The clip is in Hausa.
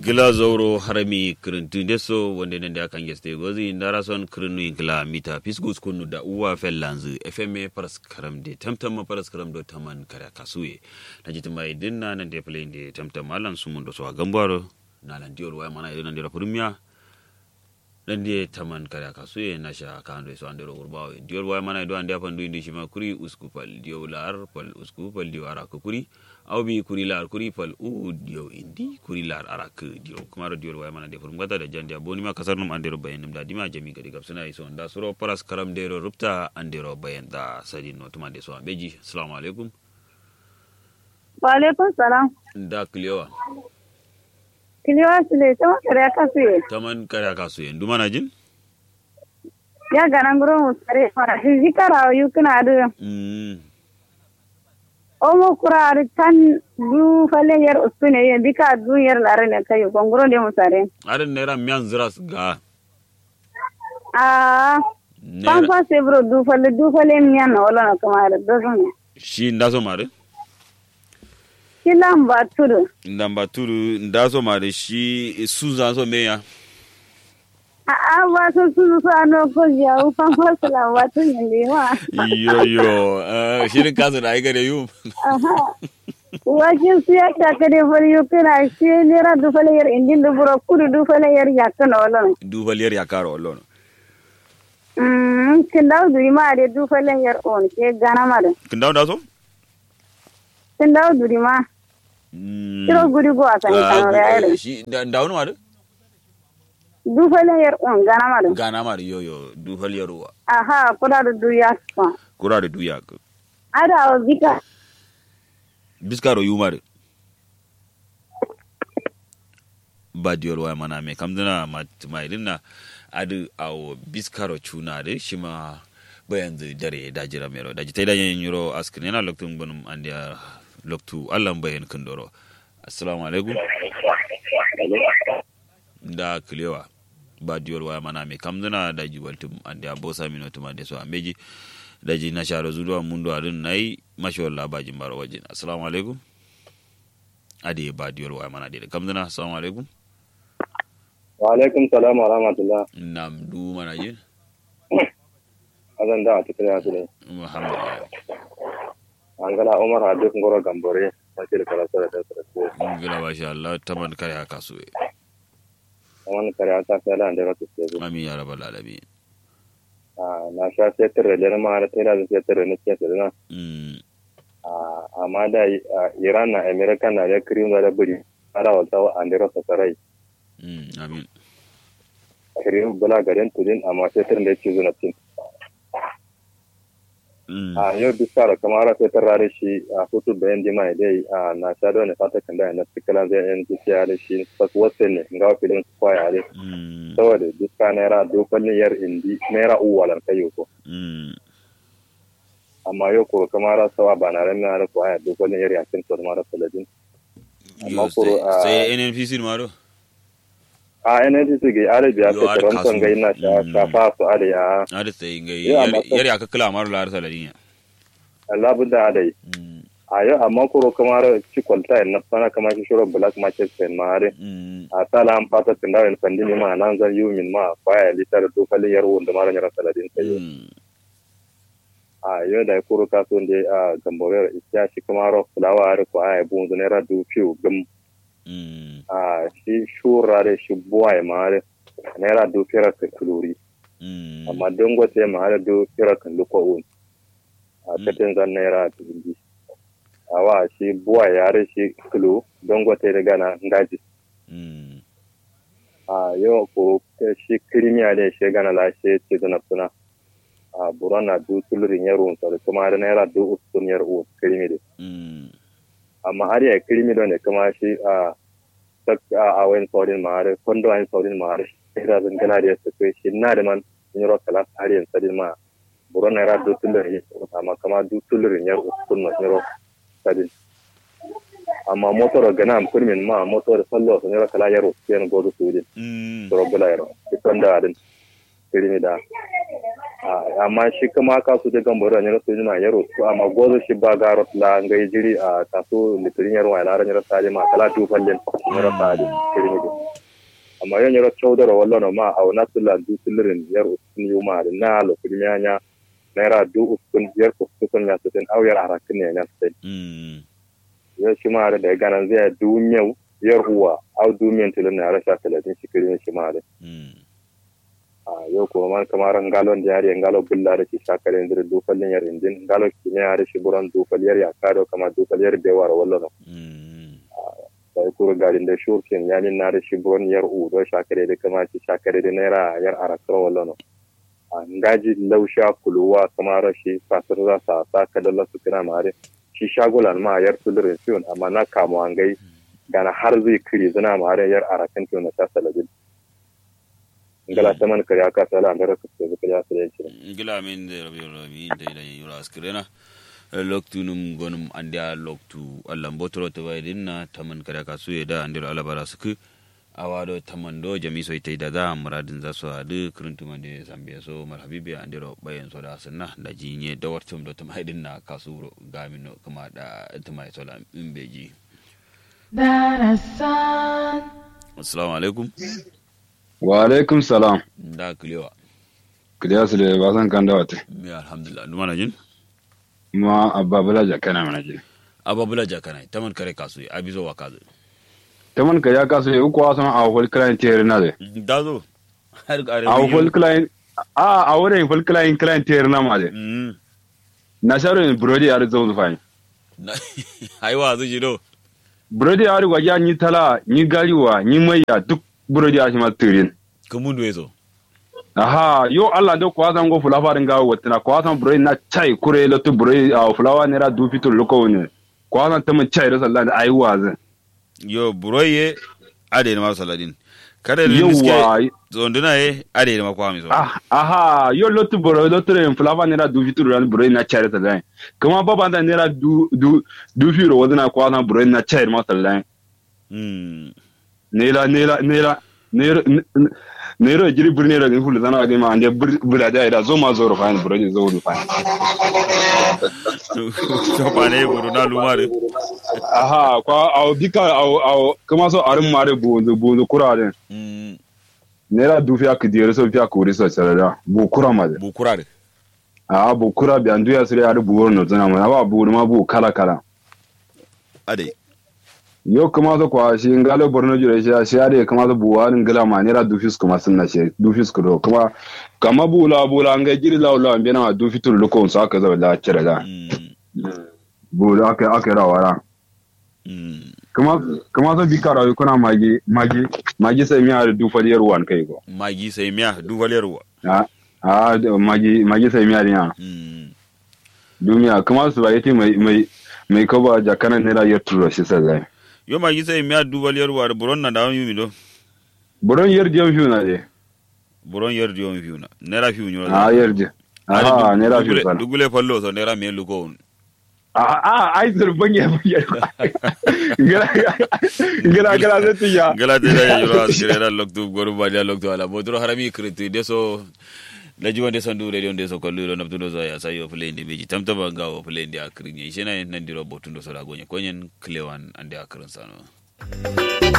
gila zauro harami kirintu deso wonde nende akan geste gozi ndara son kirinu inkla mita pisgus kunu da uwa fellanzu fma paras karam de tamtam paras karam do taman kare kasuye na jitin mai dinna nan de play de tamtam alan sumun do so gambaro na lan diol waya mana idan de premier dan de taman kare kasuye na sha kando so andero urbawo diol waya mana do ande apan do indi shima kuri uskupal diolar pal uskupal diwara kuri aw bi kuri lar kuri pal u dio indi kuri lar arak dio kumaro dio way mana defur ngata da jandi aboni ma kasar num andero bayen num da dima jami gadi gab suna iso da suro paras karam dero rupta andero bayen da sadi no tuma de so beji assalamu alaikum wa alaikum salam da kliwa kiliwa sile tama kare kasu ye taman kare kasu ye nduma na jin ya ganan guro musare fara hizikara yukuna adu mm omo kurari tan du fale yer uspine ye bika du yer lare ne kayo gongoro de musare adan nera miyan ziras ga ah nera pampa sebro du fale du fale miyan na wala na kamar dozon shi ndaso mare kilan ba tudu ndamba turu ndaso mare shi suza so meya a a ba so su su ano ko ya u pampa sala ba tun ne wa yo yo eh, shirin kasu da aika da yum aha wajen su ya ta kare fari yukuna shi nera du fale yer indin du buro kudu du fale yer yakana wala na dubaliyar ya karo olon Mm, kindaw duri ma de du falen yar on ke gana ma de. kin dawo da so Kindaw duri ma. Kiro guri go asan kan ra yar. shi da wani mare Du falen yar on gana ma de. gana mare yo yo dubaliyar wa Aha, kuda du du ya ko. kura da duya ka Ada o bika. biskaro yu mare ba diyar wa mana me kamdana ma idin na adu awo biskaro chuna de shima bayan zai dare da jira mero da jitai da yin yuro askin yana loktun bunum an da loktu allan bayan kundoro assalamu alaikum da kilewa ba diyar waya mana mai kamzuna da jibaltum an da bosa mino tuma da so a meji da ji na share zuwa mundo adin na yi mashi wala bajin baro wajen assalamu alaikum ade ba diyar waya mana da kamzuna assalamu alaikum wa alaikum salam wa rahmatullah nam du mana yin azan da a cikin yasu ne muhammad ya an gana umar hadis ngoro gambore wakil karatu da ta sarrafe gila ba sha Allah taman kare haka so kaman kare ata sai da da ta ce amin ya rabbal alamin na sha sai tare da ma da tare da sai tare ne ke tare na mm amma da iran na america na da kirin da buri ara wata an da rasa sarai mm amin kirin bula garin tudin amma sai tare da ke zuwa tin mm a yau bisa da kamar sai tare da shi a hutu bayan jima dai na sha da ne fata kan da na tikala zai yan kiciya da shi fas wasu ne ga filin kwaya ne mm saboda duka naira dokalin yar indi naira uwalan kayo ko mm amma yau ko kamar sawa ba na ran na ko aya dokalin yar yakin to mara saladin amma Yo, kuro sai- a sai nnpc maro a NNC su ga arabiya Yo, ta ar taron kasu. gai na sha Mm. ka fa su ada ya ada sai ngai Ya, amma yar ya kakala maro lar saladin ya Allah budda ada mm a yau amma kuro kamar ci kwalta na sana kamar shi shiro black market sen mare mm a sala an fata tinda en pandini ma nan zan yumin ma kwaya litar dokalin yar wanda mara nyara saladin kayo mm a yau da kuro kaso nde a gamborer isya shi kamar fulawa har ko aya bunzu naira du fiu gum mm a shi shurare shi buwaye mare naira du fira ka kuluri mm amma dangote mare du fira kan luko un a Mm. katin zan naira dubi awa shi buwaye yare shi kulu dangote da gana ngaji mm a yau ko shi kirimiya ne shi gana lashe ce zana suna a burana du tulurin yaro sa kuma da naira du usun yar u kirimi de mm amma har ya kirimi don ne kuma shi a sak a wayan saurin mare kondo wayan saurin mare shi da zan gana da su kai shi na da man in yaro kala har yan sadin ma buron na rado tulurin amma kama du tulurin yar usun ma yaro sadin amma motor gana am kurmin ma motor sallo sun yaro kala yaro yan godo su din mm toro bula yaro ikon da din kirimi da Ah, amma shi kuma ka su de gambo ran yaro su na yaro to amma gozo shi ba garo la ngai jiri a kaso litirin yaro wala ran yaro sade ma kala tu fallen yaro sade kirimi do amma yan yaro chaudara wallo no ma au nasula du tilirin yar uskun yuma da na lo kudimiya naira du uskun yar uskun ya sitin au yar arakin ne na sitin mm ya shi ma da ganan zai du nyau yar uwa au du miyan tilin na rasha talatin shi kirin shi ma da mm a yau kuma man kamar ngalon da yari ngalo bulla da shi shakare ndir du fallin yar indin ngalo kimiyya da shi buran du fal yar ya kado kama du fal yar bewar wallo no mm sai kuro garin da shurkin yamin na da shi buran yar u do shakare da kama shi shakare da naira yar arakar wallo no a ngaji lausha kuluwa kamar shi fasir za sa sa kadalla su kina mare shi shagulan ma yar tulurin fiyon amma na kamo an gai gana har zai kiri zina mare yar arakan fiyon na ta salabin ngala taman kare aka sala an da raka su kare aka da yake gila min de rabi rabi de da yura askrena loktu num gonum andia loktu allam botoro to bay dinna taman kada ka suye da andiro alabara suku awado tamando jami so ite da da muradin za su hadu kuruntu mande zambia so marhabibi andiro bayan so da sunna da jinye da wartum do tamai dinna kasuro gamino kuma da tamai so la imbeji Darasan, assalamu alaikum wa alaikum salam da kulewa kiliya su da ba san kan da wata mi alhamdulillah dumana jin ma abba bala jakana mana je ababula jakana taman kare kasu abizo wa kazu ta man ka ya kaso ya uku wasan a whole client tier na de dazo har ga a whole client a a wurin whole client client tier na ma de mm na sharo ne brody ya zo zufa na aiwa zuji do brody ya riga ya ni tala ni gariwa ni maiya duk brody ya shi ma tirin kamundu ezo aha yo Allah do ko wasan go fulafa ringa watina ko wasan brody na chai kure lotu brody a fulawa ne ra du fitul loko ne ko wasan ta mun chai da sallah da ayi wazin yo buroye ade ma saladin kada ne Yawwa. miske zonduna ye ade ma kwa mi so Ah, aha yo lotu boro lotu re flava nera du fituru ran boro na chere ta dai kuma baba da nera du du du firo wadana kwa na boro na chere ma ta dai mm nera nera nera nera nera jiri buri nera gin fulu zana ga ma ande bura da ida zo ma zo ro fa boro ni zo ro fa so pa ne buru na lumare aha kwa au bika au au kuma so arin mare bu bu kura de mm nera du fiya kidiyar so fiya kuri so chere da bu kura ma de bu kurare a bu kura bi andu ya sire ya bu woro no zana ma ba bu ma bu kala kala ade yo kuma so kwa shi ngalo borno jure shi shi ade kuma so buwa ngala ma nera dufis kuma sunna shi dufis ko kuma kama bula bula nga jiri la la mbe na dufi tur loko so aka zo la cire da mm bula aka aka ra wara mm kuma kuma so bikara kuna magi magi magi sai mi har du faliyar wan kai ko magi sai miya du valerwa a a da magi magi sai mi har ya mm duniya kuma su ba yati mai mai mai kaba jakana nera yar turo shi sai yo magi sai miya du valerwa buron na da yumi do buron yar diyan fiu na de buron yer diom fiuna nera fiu nyoro a yar di a nera fiu sana dugule fallo so nera me luko on a ai zurban ya buya gara gara gara zai tiya gala te da yoro askire da loktu goru badia loktu ala bodro harami kritu deso la jiwa de sandu radio de so kollu do nabtu do so ya sayo play ndi beji tamta ba gawo play ndi akrinye shena nan diro botundo so la gonye konyen klewan ande akrin sano